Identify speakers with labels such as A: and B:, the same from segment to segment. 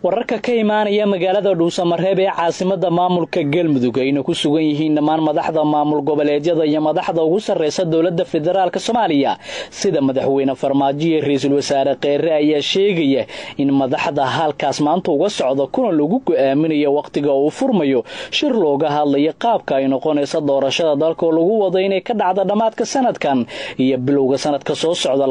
A: wararka ka imaanaya magaalada dhuusamareeb ee caasimada maamulka galmudug ayna ku sugan yihiin dhammaan madaxda maamul goboleedyada iyo madaxda ugu sarreysa dowladda federaalk soomaaliya sida madaxweyne farmaajo iyo ra-iisul wasaare kheere ayaa sheegaya in madaxda halkaas maanta uga socda kuna lagu go-aaminayo wakhtiga uu furmayo shir looga hadlayo qaabka ay noqonaysa doorashada dalka oo lagu wado inay ka dhacda dhammaadka sanadkan iyo bilowga sanadka soo socda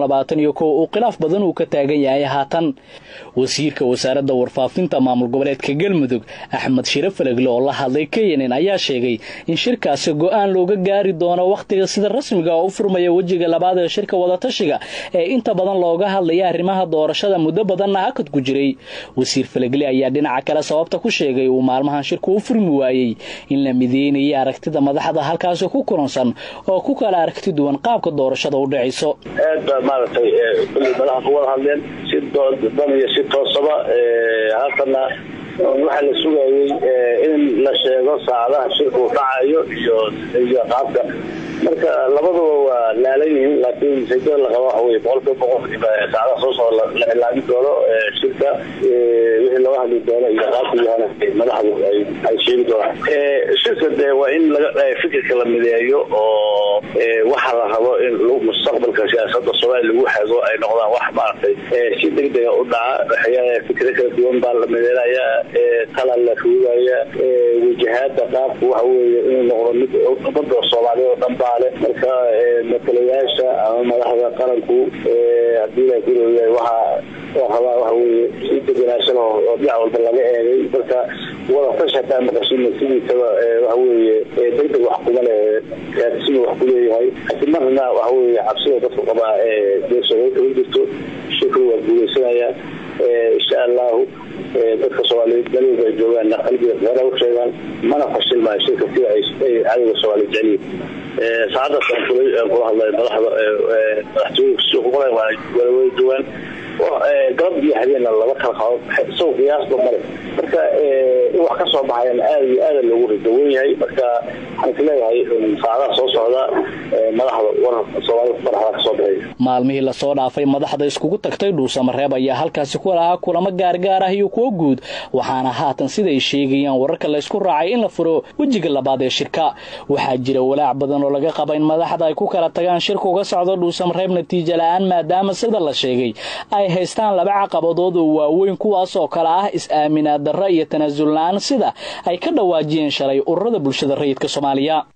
A: uu khilaaf badan uu ka taagan yahay haatan wasiirka wasaaradda warfaafinta maamul goboleedka galmudug axmed shire falegle oo la hadlay kenn ayaa sheegay in shirkaasi go-aan looga gaari doono wakhtiga sida rasmiga oo u furmaya wejiga labaad ee shirka wadatashiga ee inta badan looga hadlaya arrimaha doorashada muddo badanna hakad ku jiray wasiir falegle ayaa dhinaca kale sababta ku sheegay uu maalmahan shirku u furmi waayey in la mideynayay aragtida madaxda halkaasi ku kulansan oo ku kala aragti duwan qaabka doorashada u dhacayso
B: aad baa maaragtay kulli madaxa ku wada hadleen si dan iyo si toosaba halkana waxaa la sugayey in la sheego saacadaha shirku dhacayo iyo iyo qaabka marka labaduba waa laalan yihiin laakiin saydada la qaba waxa wey boqolkiiba boqol saacadaha soo socda la cilaami doono shirka wixii looga hadli doono iyo qaabka yahana madaxdu ay sheegi doonaan shirka dee waa in laga fikirka la mideeyo oo waxa la rabo in mustaqbalka siyaasada soomaaliya lagu xago ay noqdaan wax maaragtay si degdega u dhaca fikro kala duwan baa la mideynaya tala la ruugaya wajahaada qaabka waxa weeye inuu noqdo mid umada soomaaliya oo dhan baale marka matalayaasha ama madaxda qaranku hadii la guraya waxa rabaa waxa weye si degenaanshan oo dhinac walba laga eegay marka wadatash hataa maqashina sidiisaba waxa weeye degdeg wax kuma leh raadsiga wax ku leeyahay laakiin marna waxa weye cabsida dadku qabaa deersooga kama jirto shukri waa guuleysanaya insha allahu dadka soomaaliyeed dalooda ay joogaanna qalbiga hore u sheegaan mana fashilmaayo shirka sida ay cadowga soomaaliya jeceliyin saacadaas aan kula aan kula hadlay madaxda madaxtooyinka suuqmale waa wala duwan galab iyo habeenna laba kala qabo isago qiyaasba male marka in wax ka soo baxayan aad iyo aada loogu ridawan yahay marka waxaan is leeyahay saacadaha soo socda madaxda war soomaalida madaxda kasoo baxaya
A: maalmihii lasoo dhaafay madaxda iskugu tagtay dhuusamareeb ayaa halkaasi ku lahaa kulamo gaargaar ah iyo kuwo guud waxaana haatan siday sheegayaan wararka laysku raacay in la furo wejiga labaad ee shirka waxaa jira walaac badan oo laga qaba in madaxda ay ku kala tagaan shirka uga socdo dhuusamareeb natiijo la-aan maadaama sida la sheegay ay haystaan laba caqabadood oo waaweyn kuwaas oo kale ah is-aaminaad darro iyo tanaasul la-aan sida ay ka dhawaajiyeen shalay ururada bulshada rayidka soomaaliya